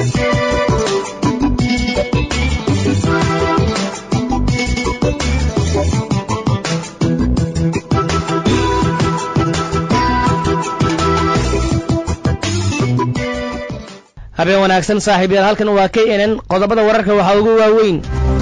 habeen wanaagsan saaxiibayaal halkan waa k n n qodobada wararka waxaa ugu waaweyn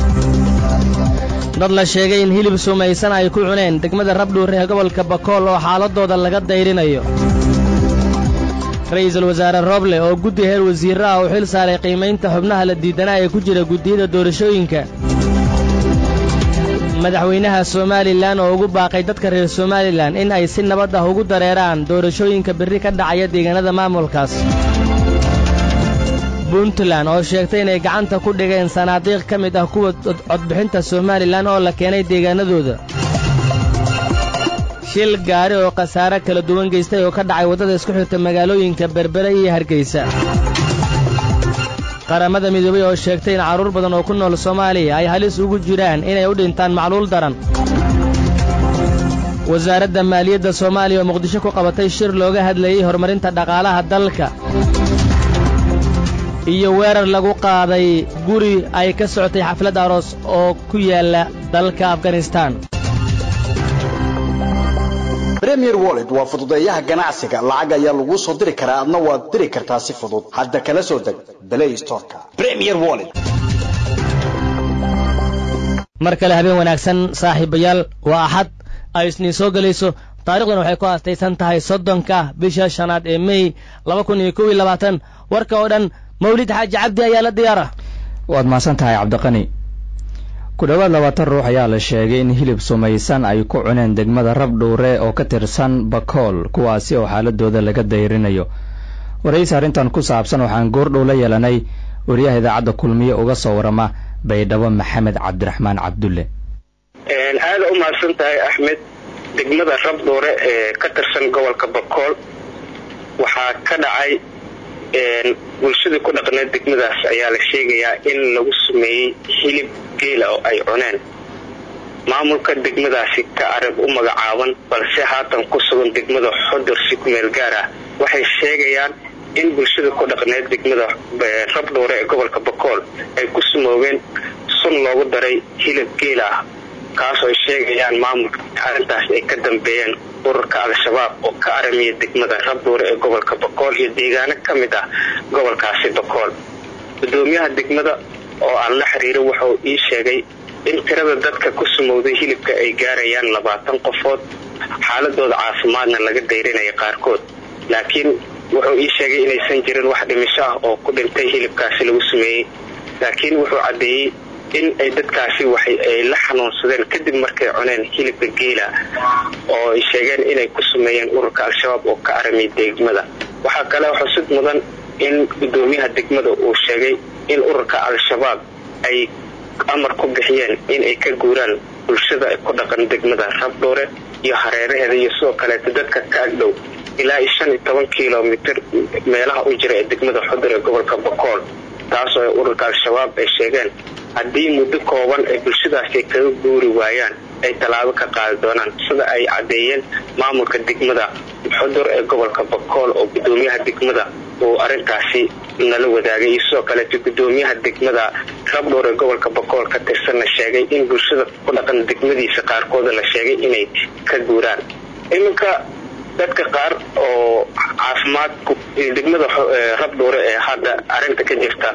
dad la sheegay in hilib sumaysan ay ku cuneen degmada rabdhuur ee gobolka bakool oo xaaladooda laga dayrinayo ra'iisul wasaare roble oo guddi heer wasiirra ah uu xil saaray qiimaynta xubnaha la diidanaa ee ku jira guddiyada doorashooyinka madaxweynaha somalilan oo ugu baaqay dadka reer somalilan in ay si nabad ah ugu dareeraan doorashooyinka berri ka dhacaya deegaanada maamulkaas puntland oo sheegtay inay gacanta ku dhigeen sanaadiiq ka mid ah kuwa codbixinta somalilan oo la keenay deegaanadooda shil gaari oo khasaare kala duwan geystay oo ka dhacay waddada isku xirta magaalooyinka berbere iyo hargaysa qaramada midoobay oo sheegtay in carruur badan oo ku nool soomaaliya ay halis ugu jiraan inay u dhintaan macluul daran wasaaradda maaliyadda soomaaliya oo muqdisho ku qabatay shir looga hadlayey horumarinta dhaqaalaha dalka iyo weerar lagu qaaday guri ay ka socotay xaflad aroos oo ku yaalla dalka afganistaan premier wallet waa fududeeyaha ganacsiga lacag ayaa laguu soo diri karaa adna waad diri kartaa si fudud hadda kala soo deg play storeka premier wallet mar kale habeen wanaagsan saaxiibayaal waa axad ay isniin soo gelayso taarikhdan waxay ku aastaysan tahay soddonka bisha shanaad ee mey laba kun iyo kow iyo labaatan warka oo dhan mawlid xaaji cabdi ayaa la diyaara waad mahadsan tahay cabdiqani ku dhowaad labaatan ruux ayaa la sheegay in hilib sumaysan ay ku cuneen degmada rabdhuure oo ka tirsan bakool kuwaasi oo xaaladooda laga dayrinayo waraysi arrintan ku saabsan waxaan goordhow la yeelanay wariyaha idaacadda kulmiye uga soo warama baydhabo maxamed cabdiraxmaan cabdulle aada u mahadsan tahay axmed degmada rabdhuure ee ka tirsan gobolka bakool waxaa ka dhacay bulshadii ku dhaqneed degmadaas ayaa la sheegayaa in lagu sameeyey hilib geela oo ay cuneen maamulka degmadaasi ka arag u magacaaban balse haatan ku sugan degmada xodur si ku meel gaar ah waxay sheegayaan in bulshada ku dhaqneed degmada rabdhuure ee gobolka bakool ay ku sumoogeen sun loogu daray hilib geela ah kaasoo ay sheegayaan maamulka arrintaas ay ka dambeeyeen ururka al-shabaab oo ka aramiya degmada rabdhuure ee gobolka bakool iyo deegaano ka mid ah gobolkaasi bakool gudoomiyaha degmada oo aan la xiriiro wuxuu ii sheegay in tirada dadka ku sumowday hilibka ay gaarayaan labaatan qofood xaaladooda caafimaadna laga dayrinaya qaarkood laakiin wuxuu ii sheegay inaysan jirin wax dhimisho ah oo ku dhintay hilibkaasi lagu sameeyey laakiin wuxuu caddeeyey in ay dadkaasi waxay ay la xanuunsadeen kadib markay cuneen hilibka geela oo ay sheegeen inay ku sameeyeen ururka al-shabaab oo ka aramiya degmada waxaa kale xusid mudan in gudoomiyaha degmada uu sheegay in ururka al-shabaab ay amar ku bixiyeen in ay ka guuraan bulshada ku dhaqan degmada rabdhuure iyo hareeraheeda iyo sidoo kaleeto dadka ka agdhow ilaa iyo shan iyo toban kilomitr meelaha u jira ee degmada xudur ee gobolka bakool taasoo ururka al-shabaab ay sheegeen haddii muddo kooban ay bulshadaasi ay kaga guuri waayaan ay tallaabo ka qaadi doonaan sida ay caddeeyeen maamulka degmada xudur ee gobolka bakool oo gudoomiyaha degmada uu arrintaasi nala wadaagay iyo sidoo kaleeto gudoomiyaha degmada rabdhuur ee gobolka bakool ka tirsanna sheegay in bulshada ku dhaqan degmadiisa qaarkooda la sheegay inay ka guuraan iminka dadka qaar oo caafimaadku degmada rabdhuure ee hadda arrinta ka jirta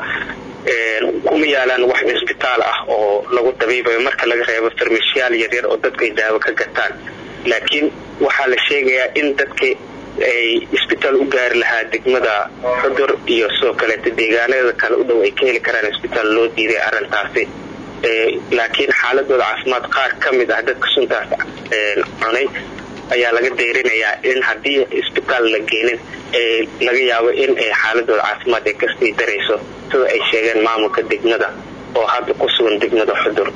kuma yaalaan wax cisbitaal ah oo lagu dabiibayo marka laga reebo farmashiyaal yaryar oo dadka ay daawo ka gataan laakiin waxaa la sheegayaa in dadka ay isbitaal u gaari lahaa degmada xudur iyo sidoo kaleeto deegaanada kale u dhow ay ka heli karaan isbitaal loo diiday arrintaasi laakiin xaaladooda caafimaad qaar ka mid ah dadka suntaas cunay ayaa laga dayrinayaa in haddii isbitaal la geenin laga yaabo in ay xaaladooda caafimaad ay kasii darayso sida ay sheegeen maamulka degmada oo hadda ku sugan degmada xudur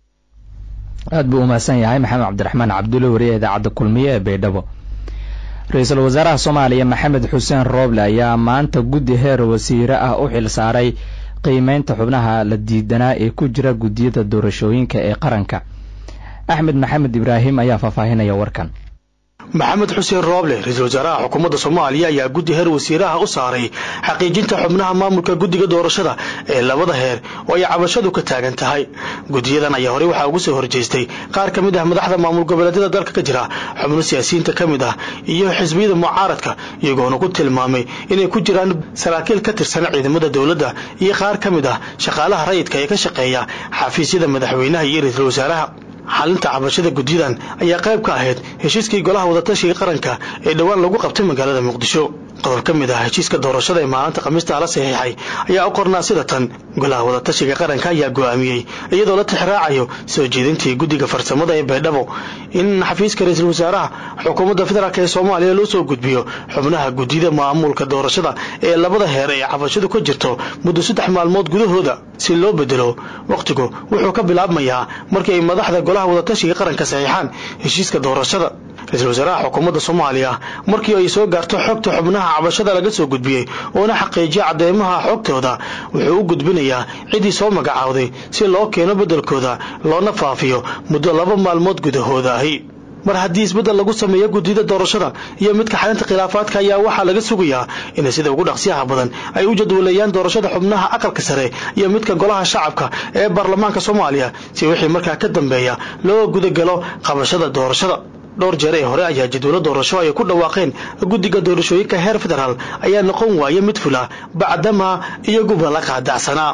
aad buu umahadsan yahay maxamed cabdiraxmaan cabdulle wariyaha idaacadda kulmiye ee baydhabo ra-iisul wasaaraha soomaaliya maxamed xuseen rooble ayaa maanta guddi heer wasiire ah u xil saaray qiimeynta xubnaha la diidanaa ee ku jira guddiyada doorashooyinka ee qaranka axmed maxamed ibraahim ayaa faahfaahinaya warkan maxamed xuseen rooble ra-iisul wasaaraha xukuumadda soomaaliya ayaa guddi heer wasiiraha u saaray xaqiijinta xubnaha maamulka guddiga doorashada ee labada heer oo ay cabashadu ka taagan tahay guddiyadan ayaa horey waxaa ugu soo horjeestay qaar ka mid ah madaxda maamul goboleedyada dalka ka jira xubno siyaasiyiinta ka mid ah iyo xisbiyada mucaaradka iyagoona ku tilmaamay inay ku jiraan saraakiil ka tirsan ciidamada dowladda iyo qaar ka mid ah shaqaalaha rayidka ee ka shaqeeya xafiisyada madaxweynaha iyo ra-iisul wasaaraha xalinta cabashada guddiyadan ayaa qayb ka ahayd heshiiskii golaha wadatashiga qaranka ee dhowaan lagu qabtay magaalada muqdisho qodob ka mid ah heshiiska doorashada ee maalinta khamiista la saxiixay ayaa u qornaa sida tan golaha wadatashiga qaranka ayaa go'aamiyey iyadoo la tixraacayo soo jeedintii guddiga farsamada ee baydhabo in xafiiska ra-iisul wasaaraha xukuumadda federaalk ee soomaaliya loo soo gudbiyo xubnaha guddida maamulka doorashada ee labada heer ee cabashadu ka jirto muddo saddex maalmood gudahooda si loo bedelo wakhtigu wuxuu ka bilaabmayaa markii ay madaxda golaha wadatashiga qaranka saxiixaan heshiiska doorashada ra-iisul wasaaraha xukuumadda soomaaliya markii ay soo gaarto xogta xubnaha cabashada laga soo gudbiyey oona xaqiijiya cadeymaha xogtooda wuxuu u gudbinayaa ciddii soo magacaawday si loo keeno beddelkooda loona faafiyo muddo laba maalmood gudahooda ahi mar haddii isbeddel lagu sameeyo guddida doorashada iyo midka xalinta khilaafaadka ayaa waxaa laga sugayaa inay sida ugu dhaqsiyaha badan ay u jadwaleeyaan doorashada xubnaha aqalka sare iyo midka golaha shacabka ee baarlamaanka soomaaliya si wixii markaa ka dambeeya loo gudagalo qabashada doorashada dhowr jeer ee hore ayaa jadwalo doorasho ay ku dhawaaqeen guddiga doorashooyinka heer federaal ayaa noqon waaya mid fula bacdama iyaguba la qaadacsanaa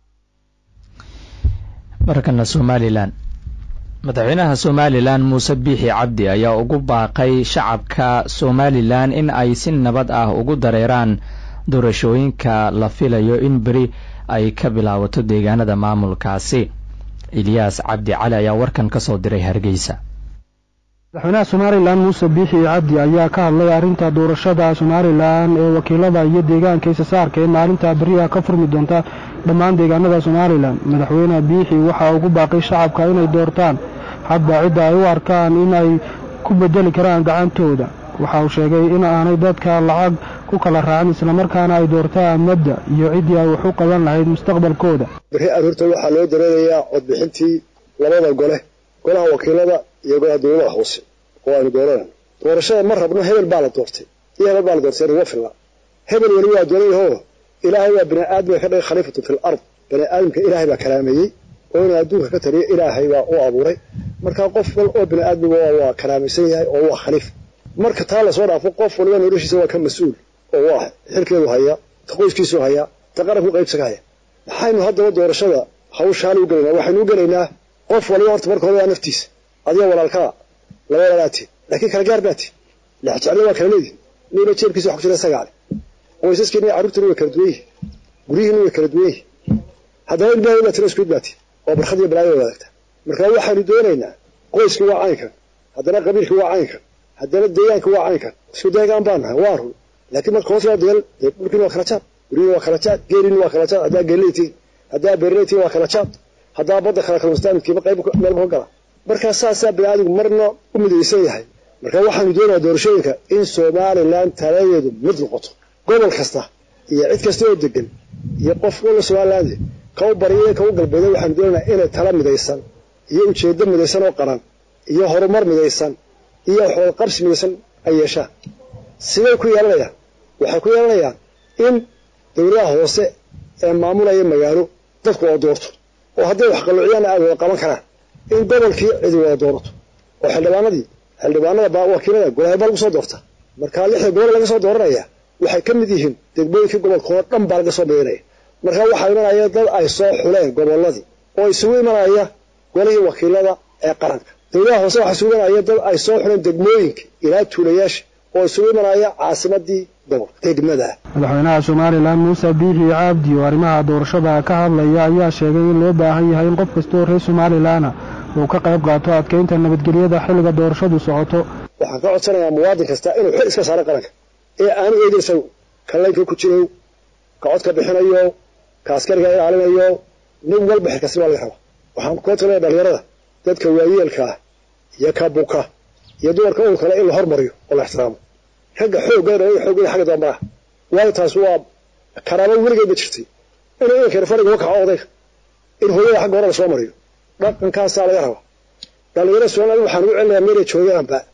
markana somalilan madaxweynaha somalilan muuse biixi cabdi ayaa ugu baaqay shacabka somalilan in ay si nabad ah ugu dareeraan doorashooyinka la filayo in beri ay ka bilaabato deegaanada maamulkaasi ilyaas cabdi cali ayaa warkan ka soo diray hargeysa madaxweynaha somalilan muuse biixi cabdi ayaa ka hadlay arrinta doorashada somalilan ee wakiilada iyo deegaanka isasaarka ee maalinta beriyaha ka furmi doonta dhammaan deegaanada somalilan madaxweyne biixi waxaa ugu baaqay shacabka inay doortaan hadba cidda ay u arkaan in ay ku bedeli karaan gacantooda waxa uu sheegay in aanay dadka lacag ku kala raacin islamarkaana ay doortaan mabda iyo ciddii ay wax u qaban lahayd mustaqbalkooda beri aroorta waxaa loo dareerayaa codbixintii labada gole golaha wakiilada iyo golaha dowladaha hoose oo aynu dooranayno doorashada ma rabno hebel baa la doortay iyo hebel baa la doortay nuga filla hebel weli waa doonayahoo ilaahay waa bini aadamka ka dhigay khaliifatu fil ard bani aadamka ilaahay baa karaameeyey oo inuu adduunka ka taliyo ilaahay baa u abuuray marka qof wal oo bini aadmiga waa karaamaysan yahay oo waa khaliif marka taa lasoo dhaafo qof waliba noloshiisa waa ka mas-uul oo waa xilkeedu hayaa ta qoyskiisu hayaa ta qaranku qaybsaga haya maxaynu haddaba doorashada hawshaali u gelaynaa waxaynu u gelaynaa qof waliba horta marka hore waa naftiisa adiga walaalkaa laba walaalaatiin laakiin kala gaar baati lexjeclo waa kala leedihin nina jeebkiisa wax ku jira sagaale qoysaskiina iyo carruurtiina way kala duwan yihin guryihiina way kala duwan yihin haddana ilmaha baa tira isku idbaati oo barkhad iyo balaayo wadaagta marka waxaynu doonaynaa qoyskii waa caynkan haddana qabiilkii waa caynkan haddana deegaankii waa caynkan isku deegaan baan nahay waa run laakiin marka hoos loo degal dee dhulkiina waa kala jaad guryihiina waa kala jaad geeliina waa kala jaad haddaa geeleytiin haddaa beerleytiin waa kala jaad haddaa badda kala kalmastaan midkiiba qayb meelba ka gala markaa saasaa bini aadamku marna u midaysan yahay marka waxaanu doonayaa doorashooyinka in somalilan taladeedu mid noqoto gobol kasta iyo cid kasta oo degan iyo qof walla somaliland ka u bariya ka u galbeeda waxaanu doonaynaa inay tala midaysan iyo ujeeddo midaysan oo qaran iyo horumar midaysan iyo waxwada qabsi midaysan ay yeeshaan siday ku yeelanayaan waxay ku yeelanayaan in dowladaha hoose ee maamulaya magaalo dadku oo doorto oo hadday wax qalluuciyaana aad wada qaban karaan in gobolkii cidi wada doorato oo xildhibaanadii xildhibaanada wakiilada golahay baa lagu soo doorta markaa lixda gobol laga soo dooranaya waxay ka mid yihiin degmooyinkii gobolka oo dhan baa laga soo beerinaya markaa waxaa imanaya dad ay soo xuleen gobolladii oo isugu imanaya golihii wakiilada ee qaranka dowladaha hoose waxaa isugu imanaya dad ay soo xuleen degmooyinka ilaa tuulayaasha oo isugu imanaya caasimadii gobolka degmada madaxweynaha somalilan muuse biixi cabdi oo arrimaha doorashada ka hadlaya ayaa sheegay in loo baahan yahay in qof kasta oo reer somalilanna uu ka qayb qaato adkeynta nabadgelyada xilliga doorashadu socoto waxaan ka codsanayaa muwaadin kasta inuu xil iska saaro qaranka ee aanu eegin isagu ka laynka ku jirow ka codka bixinayo ka askariga ilaalinayo nin walba xilkasi baa laga rabaa waxaan kula talaya dhalinyarada dadka waayeelka ah iyo ka buka iyo dumarka ul kale in la hormariyo oo la ixtiraamo ragga xoogga xoogga xagga dambaraha waayo taas waa karaamo weligeedba jirtay inuu inankeena fariga kaco odayga in hooyada xagga hore lasoo mariyo dhaqankaasaa laga rabaa dhalinyaro somaliland waxaan ugu celinayaa meelay joogaanba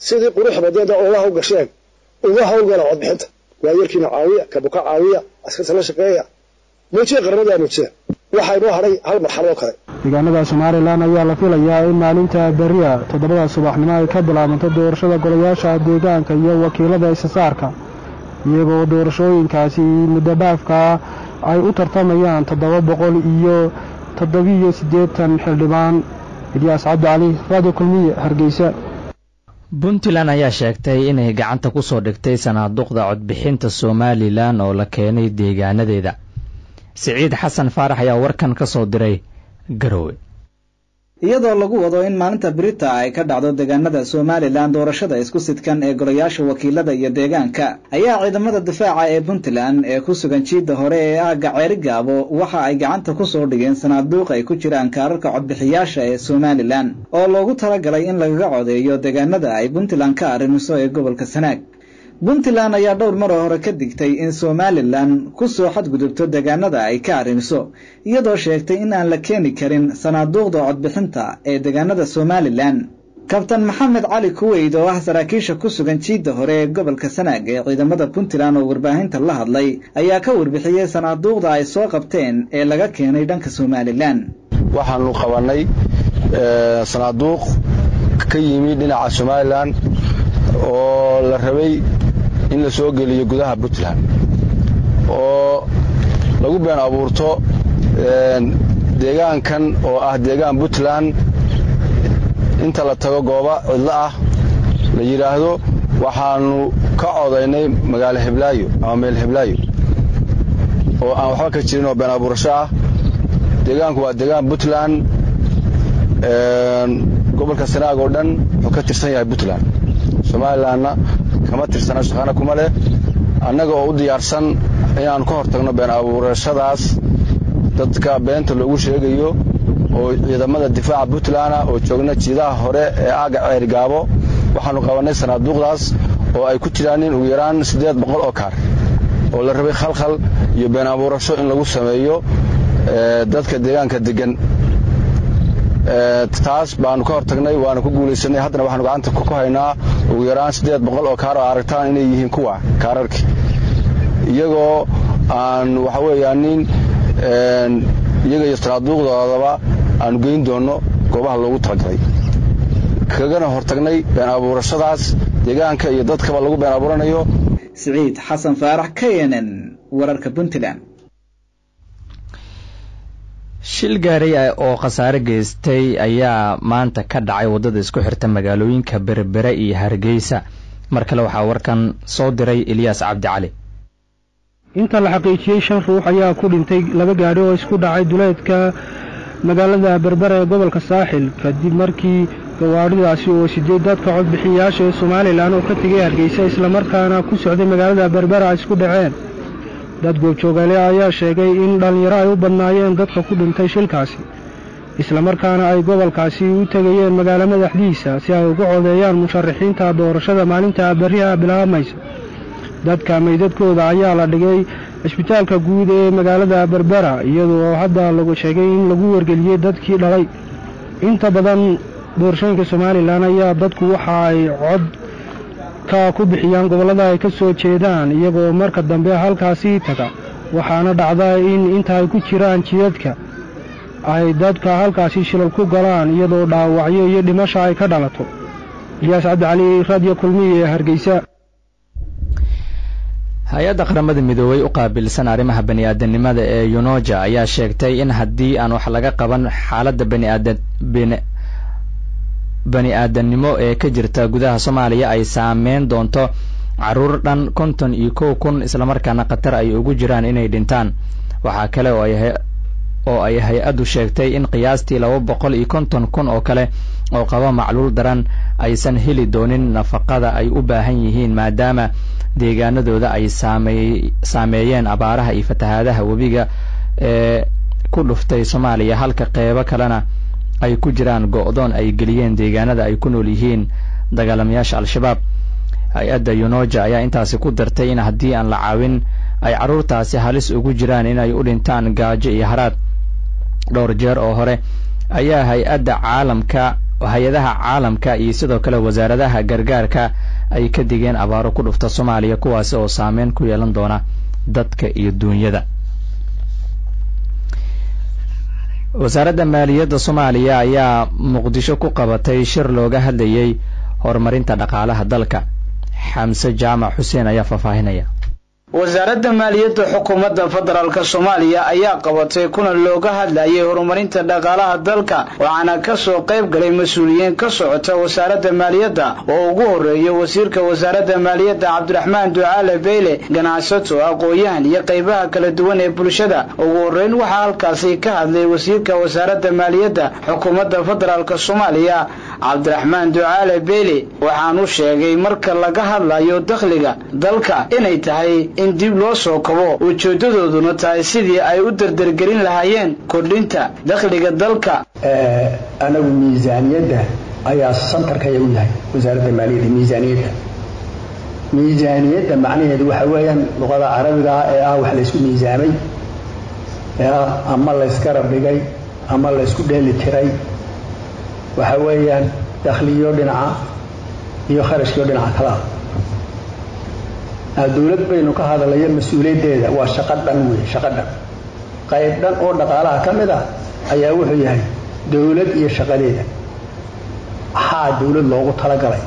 sidii qurux badeeda oolaha u gasheen uga hawlgala codbixinta waayarkiina caawiya kabuka caawiya askarta la shaqeeya muujiya qarnada muujiya waxaa inoo hadhay hal marxalad oo kale deegaanada somalilan ayaa la filayaa in maalinta beriya toddobada subaxnimo ay ka bilaabanto doorashada golayaasha deegaanka iyo wakiilada isasaarka iyagoo doorashooyinkaasi muddo dhaafka ay u tartamayaan toddoba boqol iyo toddobiyo siddeetan xildhibaan ilyaas cabdi cali radio kulmiye hargeysa puntland ayaa sheegtay inay gacanta ku soo dhigtay sanaaduuqda codbixinta somalilan oo la keenay deegaanadeeda siciid xasan faarax ayaa warkan ka soo diray garowe iyadoo lagu wado in maalinta brita ay ka dhacdo deegaanada somalilan doorashada isku sidkan ee golayaasha wakiilada iyo deegaanka ayaa ciidamada difaaca ee puntland ee ku sugan jiidda hore ee aagga ceerigaabo waxa ay gacanta ku soo dhigeen sanaaduuq ay ku jiraan kaararka codbixiyaasha ee somalilan oo loogu talagalay in lagaga codeeyo deegaanada ay puntland ka arrimiso ee gobolka sanaag puntland ayaa dhowr maroo hore ka digtay in somalilan ku soo xadgudubto deegaanada ay ka arrimiso iyadoo sheegtay in aan la keeni karin sanaaduuqda codbixinta ee deegaanada somalilan kabtan maxamed cali kuweyd oo ah saraakiisha ku sugan jiidda hore ee gobolka sanaag ee ciidamada puntland oo warbaahinta la hadlay ayaa ka warbixiyey sanaaduuqda ay soo qabteen ee laga keenay dhanka somalilan waxaanu qabannay sanaaduuq ka yimi dhinaca somalilan oo la rabay in la soo geliyo gudaha puntland oo lagu been abuurto deegaankan oo ah deegaan puntland inta la tago gooba cidlo ah la yidhaahdo waxaanu ka codaynay magaalo heblaayo ama meel heblaayo oo aan waxba ka jirin oo been abuurasho ah deegaanku waa deegaan puntland gobolka sanaag oo dhan wuxuu ka tirsan yahay puntland somalilanna kama tirsana shaqana kuma leh annaga oo u diyaarsan inaannu ka hortagno been abuurashadaas dadka beenta loogu sheegayo oo ciidamada difaaca puntland oo joogna jiidaha hore ee aagga ceerigaabo waxaannu qabannay sanaaduuqdaas oo ay ku jiraan in ugu yaraan siddeed boqol oo kaar oo la rabay khalkhal iyo been abuurasho in lagu sameeyo dadka deegaanka deggan taas baanu ka hortagnay waanu ku guulaysanay haddana waxaanu gacanta ku haynaa ugu yaraan siddeed boqol oo kaar oo aragtaan inay yihiin kuwa kaararkii iyagoo aan waxa weeyaanin iyaga iyo sanaaduuqdoodaba aanu geyn doonno goobaha loogu talagalay kagana hortagnay been abuurashadaas deegaanka iyo dadkaba lagu been abuuranayo siciid xasan faarax k n n wararka puntland shil gaaray oo khasaare geystay ayaa maanta ka dhacay waddada isku xirta magaalooyinka berbere iyo hargeysa mar kale waxaa warkan soo diray eliyaas cabdi cali inta la xaqiijiyey shan ruux ayaa ku dhintay laba gaadhi oo isku dhacay duleedka magaalada berbere ee gobolka saaxil kadib markii gawaadhidaasi oo sideed dadka codbixiyayaasha ee somalilan oo ka tegay hargeysa islamarkaana ku socday magaalada berbere ay isku dhaceen dad goobjoogaale ayaa sheegay in dhallinyaro ay u badnaayeen dadka ku dhintay shilkaasi islamarkaana ay gobolkaasi u tegayeen magaalo madaxdiisa si ay uga codeeyaan musharaxiinta doorashada maalinta berriha bilaabaysa dadka meydadkooda ayaa la dhigay cisbitaalka guud ee magaalada berbera iyadoo hadda lagu sheegay in lagu wargeliyey dadkii dhalay inta badan doorashooyinka somalilan ayaa dadku waxa ay cod ka ku bixiyaan gobollada ay ka soo jeedaan iyagoo marka dambe halkaasii taga waxaana dhacda in inta ay ku jiraan jidadka ay dadka halkaasi shilal ku galaan iyadoo dhaawacyo iyo dhimasha ay ka dhalato iyaas cabdicali radio kulmiye ee hargeysa hay-adda qaramada midoobey u qaabilsan arrimaha bani-aadanimada ee yunoja ayaa sheegtay in haddii aan wax laga qaban xaaladda baniaadan bani aadannimo ee ka jirta gudaha soomaaliya ay saameyn doonto caruur dhan konton iyo kow kun islamarkaana khatar ay ugu jiraan inay dhintaan waxaa kale oo ay oo ay hay-addu sheegtay in qiyaastii laba boqol iyo konton kun oo kale oo qaba macluul daran aysan heli doonin nafaqada ay u baahan yihiin maadaama deegaanadooda ay saamey saameeyeen abaaraha iyo fatahaadaha webiga ee ku dhuftay soomaaliya halka qeybo kalena ay ku jiraan go-doon ay geliyeen deegaanada ay ku nool yihiin dagaalamayaasha al-shabaab hay-adda yunoja ayaa intaasi ku dartay in haddii aan la caawin ay carruurtaasi halis ugu jiraan inay u dhintaan gaajo iyo haraad dhowr jeer oo hore ayaa hay-adda caalamka hay-adaha caalamka iyo sidoo kale wasaaradaha gargaarka ay ka digeen abaaro ku dhufta soomaaliya kuwaasi oo saameyn ku yeelan doona dadka iyo duunyada wasaaradda maaliyadda soomaaliya ayaa muqdisho ku qabatay shir looga hadlayay horumarinta dhaqaalaha dalka xamse jaamac xuseen ayaa faahfaahinaya wasaaradda maaliyadda xukuumadda federaalk soomaaliya ayaa qabatay kulan looga hadlayay horumarinta dhaqaalaha dalka waxaana ka soo qayb galay mas-uuliyiin ka socota wasaaradda maaliyadda oo ugu horeeya wasiirka wasaaradda maaliyadda cabdiraxmaan ducaale beyle ganacsato aqoon-yahan iyo qaybaha kala duwan ee bulshada ugu horeyn waxaa halkaasi ka hadlay wasiirka wasaaradda maaliyadda xukuumadda federaalk soomaaliya cabdiraxmaan ducaale beyle waxaanu sheegay marka laga hadlayo dakhliga dalka inay tahay in dib loo soo kabo ujeedadooduna tahay sidii ay u dardargelin lahaayeen kordhinta dakhliga dalka anagu miisaaniyadda ayaa santarkaya u yahay wasaaradda maaliyadda miisaaniyadda miisaaniyadda macnaheedu waxa weeyaan luqada carabiga ah ee ah wax laysku miisaamay ee ah ama layskara dhigay ama laysku dheeli tiray waxa weeyaan dakhliyo dhinaca iyo kharashkiyo dhinaca kala ah dowlad baynu ka hadalayo mas-uuliyaddeeda waa shaqo dhan wey shaqo dhan qayb dhan oo dhaqaalaha ka mid ah ayaa wuxuu yahay dowlad iyo shaqadeeda maxaa dowlad loogu talagalay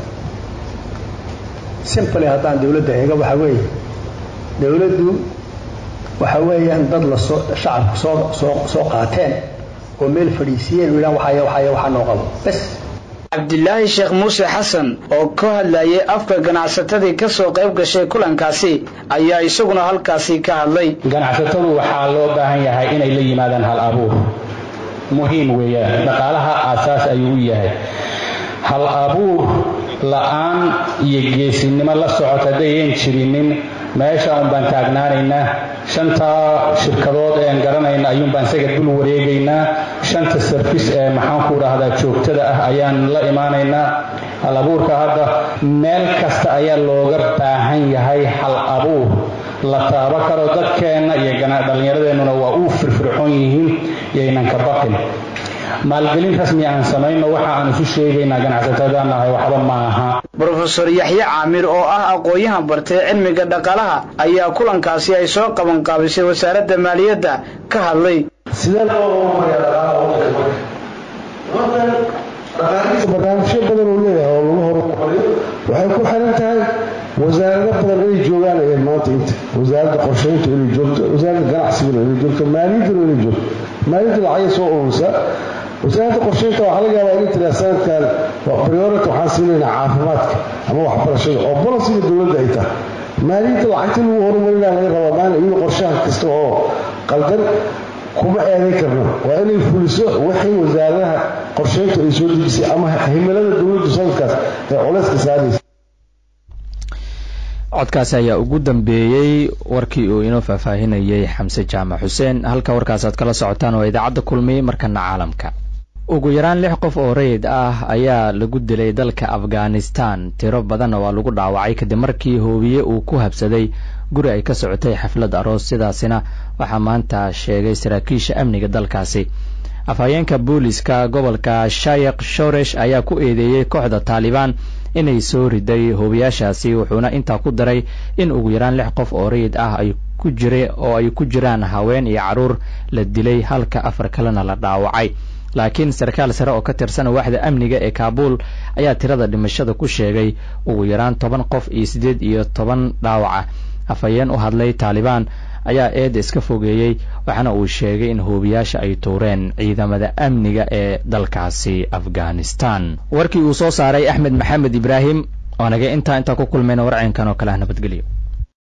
simply haddaan dowladda eega waxaa weeye dowladdu waxa weeyaan dad lasoo shacabku soo soo soo qaateen oo meel fadhiisiyeen u yidhahan waxaya waxaya waxaa noo qabo bes cabdilaahi sheekh muuse xasan oo ka hadlayay afka ganacsatadii ka soo qayb gashay kulankaasi ayaa isaguna halkaasi ka hadlay ganacsatadu waxaa loo baahan yahay inay la yimaadaan hal abuur muhiim weeyaan dhaqaalaha aasaas ayuu u yahay hal abuur la-aan iyo geesinimo la socota haddayan jirinin meesha un baan taagnaanaynaa shantaa shirkadood ean garanayna ayuun baan isaga dul wareegaynaa shanta sarfis ee maxaanku dhahdaa joogtada ah ayaan la imaanaynaa hal abuurka hadda meel kasta ayaa looga baahan yahay hal abuur la taabo karo dadkeenna iyo dhallinyaradeenuna waa uu firfircoon yihiin yaynan ka baqin maalgelin rasmi aan samayno waxa aan isu sheegaynaa ganacsatadaan nahay waxba ma aha brofesor yaxye caamir oo ah aqoon-yahan bartay cilmiga dhaqaalaha ayaa kulankaasi ay soo qaban qaabisay wasaaradda maaliyadda ka hadlay sidee loo horumariyaa dhaqaalaha wadan dhaqaalihiisa barnaamijyo badan uu leeyahay oo lagu horumariyo waxay ku xiran tahay wasaarado badan inay joogaan ee maanta inta wasaaradda qorshaynta inay joogto wasaaradda ganacsiguna inay joogto maaliyadduna inay joogto maaliyadda lacagay soo urursa wasaaradda qorshaynta waxaa laga yaabaa inay tiraa sanadkan priority waxaan siinaynaa caafimaadka ama waxbarashada oo bolosiga dowladda ay tahay maaliyadda lacagta lagu horumarinaa laga rabaa maalin iyadoo qorshahan kasta oo qaldan kuma eedayn karno waa inay fuliso wixii wasaaradaha qorshayntu ay soo dejisay ama himilada dowladdu sanadkaas ee culayska saaraysa codkaasi ayaa ugu dambeeyey warkii uu inoo faahfaahinayay xamse jaamac xuseen halka warkaasaad kala socotaan waa idaacadda kulmiye markana caalamka ugu yaraan lix qof oo rayid ah ayaa lagu dilay dalka afghanistan tiro badanna waa lagu dhaawacay kadib markii hoobiye uu ku habsaday guri ay ka socotay xaflad aroos sidaasina waxaa maanta sheegay saraakiisha amniga dalkaasi afhayeenka booliska gobolka shayek shoresh ayaa ku eedeeyey kooxda taalibaan inay soo riday hoobiyaashaasi wuxuuna intaa ku daray in ugu yaraan lix qof oo rayid ah ay ku jira oo ay ku jiraan haween iyo carruur la dilay halka afar kalena la dhaawacay laakiin sarkaal sare oo ka tirsan waaxda amniga ee kaabuul ayaa tirada dhimashada ku sheegay ugu yaraan toban qof iyo siddeed iyo toban dhaawaca afhayeen u hadlay taalibaan ayaa eedda iska fogeeyey waxaana uu sheegay in hoobiyaasha ay tuureen ciidamada amniga ee dalkaasi afghanistan warkii uu soo saaray axmed maxamed ibraahim oo naga intaa intaa ku kulmayna warcaynkan oo kale ah nabadgelyo